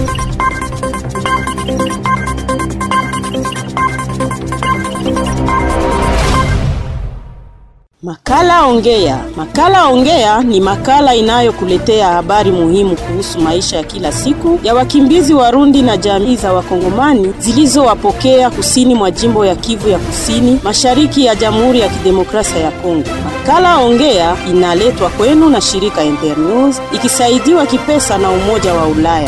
Makala Ongea. Makala Ongea ni makala inayokuletea habari muhimu kuhusu maisha ya kila siku ya wakimbizi Warundi na jamii za Wakongomani zilizowapokea kusini mwa jimbo ya Kivu ya Kusini, mashariki ya Jamhuri ya Kidemokrasia ya Kongo. Makala Ongea inaletwa kwenu na shirika Internews ikisaidiwa kipesa na Umoja wa Ulaya.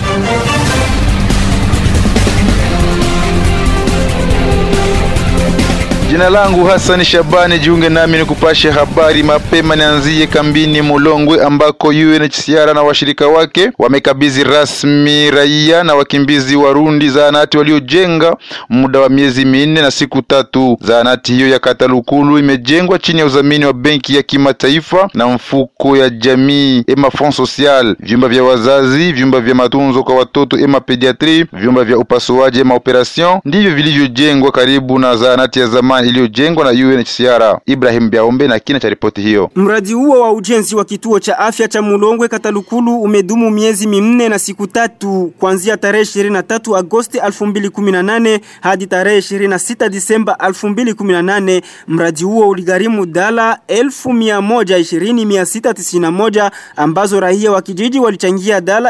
Jina langu Hassan Shabani, jiunge nami ni kupashe habari mapema. Nianzie kambini Mulongwe ambako UNHCR na washirika wake wamekabidhi rasmi raia na wakimbizi Warundi zahanati waliojenga muda wa miezi minne na siku tatu. Zahanati hiyo ya Katalukulu imejengwa chini ya udhamini wa Benki ya Kimataifa na mfuko ya jamii Ema Fond Social. Vyumba vya wazazi, vyumba vya matunzo kwa watoto Ema Pediatri, vyumba vya upasuaji Ema Operation ndivyo vilivyojengwa karibu na zahanati ya zamani iliyojengwa na UNHCR. Ibrahim Biaombe na kina cha ripoti hiyo. Mradi huo wa ujenzi wa kituo cha afya cha Mulongwe Katalukulu umedumu miezi minne na siku tatu kuanzia tarehe 23 Agosti 2018 hadi tarehe 26 Disemba 2018. Mradi huo uligharimu dala 1120,691 ambazo raia wa kijiji walichangia dala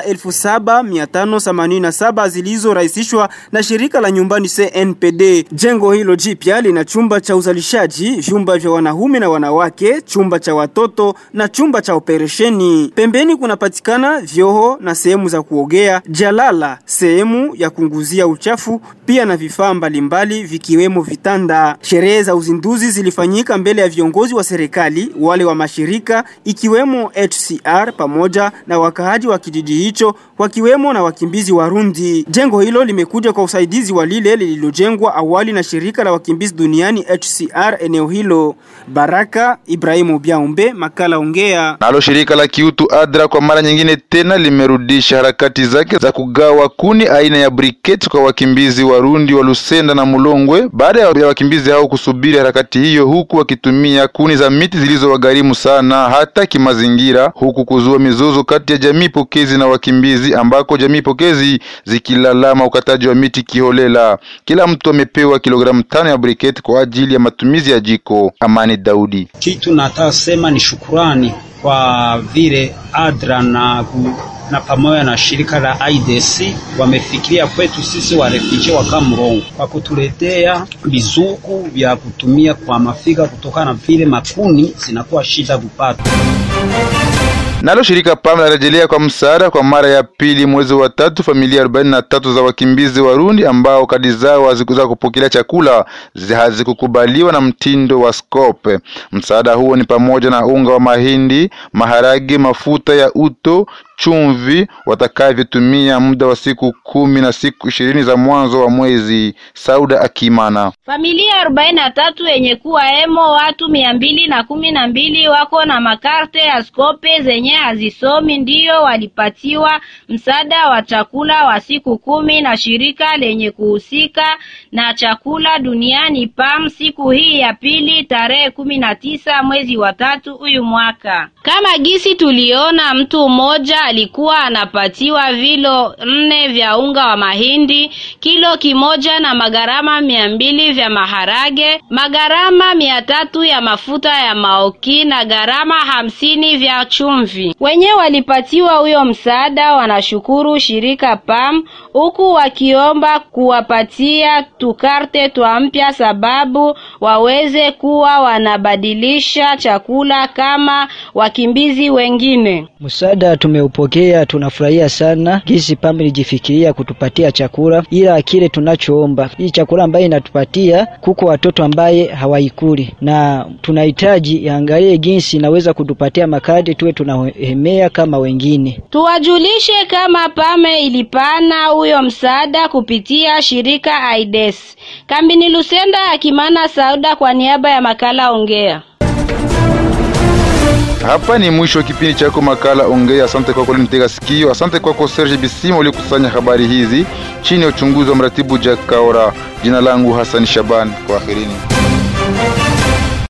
7587 zilizorahisishwa na shirika la nyumbani CNPD. Jengo hilo jipya lina chumba cha uzalishaji, vyumba vya wanaume na wanawake, chumba cha watoto na chumba cha operesheni. Pembeni kunapatikana vyoho na sehemu za kuogea, jalala, sehemu ya kunguzia uchafu, pia na vifaa mbalimbali vikiwemo vitanda. Sherehe za uzinduzi zilifanyika mbele ya viongozi wa serikali, wale wa mashirika ikiwemo HCR pamoja na wakaaji wa kijiji hicho wakiwemo na wakimbizi Warundi. Jengo hilo limekuja kwa usaidizi wa lile lililojengwa awali na shirika la wakimbizi duniani HCR eneo hilo. Baraka Ibrahimu Biaumbe, makala ongea. Nalo shirika la kiutu ADRA kwa mara nyingine tena limerudisha harakati zake za kugawa kuni aina ya briquette kwa wakimbizi Warundi wa Lusenda na Mulongwe baada ya wakimbizi hao kusubiri harakati hiyo, huku wakitumia kuni za miti zilizowagharimu sana hata kimazingira, huku kuzua mizozo kati ya jamii pokezi na wakimbizi, ambako jamii pokezi zikilalama ukataji wa miti kiholela. Kila mtu amepewa kilogramu tano ya briquette kwa ajili ya matumizi ya jiko. Amani Daudi: kitu nataka sema ni shukurani kwa vile ADRA na na pamoja na shirika la IDC wamefikiria kwetu sisi warefugee wa Kamrongo kwa kutuletea vizuku vya kutumia kwa mafiga, kutokana na vile makuni zinakuwa shida kupata. Nalo shirika PAM larejelea kwa msaada kwa mara ya pili mwezi wa tatu familia arobaini na tatu za wakimbizi Warundi ambao kadi zao hazikuweza kupokelea chakula hazikukubaliwa na mtindo wa Scope. Msaada huo ni pamoja na unga wa mahindi, maharage, mafuta ya uto chumvi watakavyotumia muda wa siku kumi na siku ishirini za mwanzo wa mwezi. Sauda Akimana: familia arobaini na tatu yenye kuwa emo watu mia mbili na kumi na mbili wako na makarte ya skope zenye hazisomi, ndiyo walipatiwa msaada wa chakula wa siku kumi na shirika lenye kuhusika na chakula duniani PAM siku hii ya pili tarehe kumi na tisa mwezi wa tatu huyu mwaka. Kama gisi tuliona mtu mmoja alikuwa anapatiwa vilo nne vya unga wa mahindi, kilo kimoja na magarama mia mbili vya maharage, magarama mia tatu ya mafuta ya maoki na garama hamsini vya chumvi. Wenye walipatiwa huyo msaada wanashukuru shirika PAM, huku wakiomba kuwapatia tukarte twa mpya, sababu waweze kuwa wanabadilisha chakula kama wakimbizi wengine. Msaada tumeupokea, tunafurahia sana gisi PAM ilijifikiria kutupatia chakula, ila kile tunachoomba hii chakula ambaye inatupatia kuko watoto ambaye hawaikuli, na tunahitaji iangalie jinsi inaweza kutupatia makadi tuwe tunahemea kama wengine. Tuwajulishe kama PAME ilipana huyo msaada kupitia shirika AIDS. Kambini Lusenda, Akimana Sauda kwa niaba ya makala Ongea. Hapa ni mwisho wa kipindi chako makala Ongea. Asante kwako ulinitega sikio. Asante kwako Serge Bisimo uliokusanya habari hizi chini ya uchunguzi wa mratibu Jack Kaora. Jina langu Hassan Shaban, kwaherini.